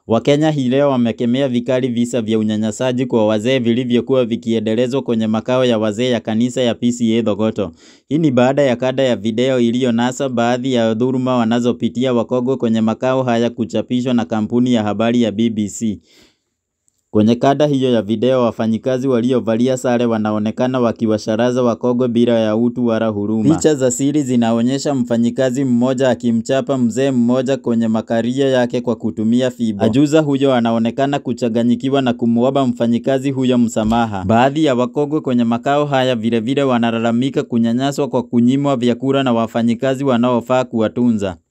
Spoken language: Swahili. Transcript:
Wakenya hii leo wamekemea vikali visa vya unyanyasaji kwa wazee vilivyokuwa vikiendelezwa kwenye makao ya wazee ya kanisa ya PCEA Thogoto. Hii ni baada ya kada ya video iliyonasa baadhi ya dhuluma wanazopitia wakongwe kwenye makao haya kuchapishwa na kampuni ya habari ya BBC. Kwenye kada hiyo ya video wafanyikazi waliovalia sare wanaonekana wakiwasharaza wakongwe bila ya utu wala huruma. Picha za siri zinaonyesha mfanyikazi mmoja akimchapa mzee mmoja kwenye makaria yake kwa kutumia fimbo. Ajuza huyo anaonekana kuchanganyikiwa na kumwomba mfanyikazi huyo msamaha. Baadhi ya wakongwe kwenye makao haya vilevile wanalalamika kunyanyaswa kwa kunyimwa vyakula na wafanyikazi wanaofaa kuwatunza.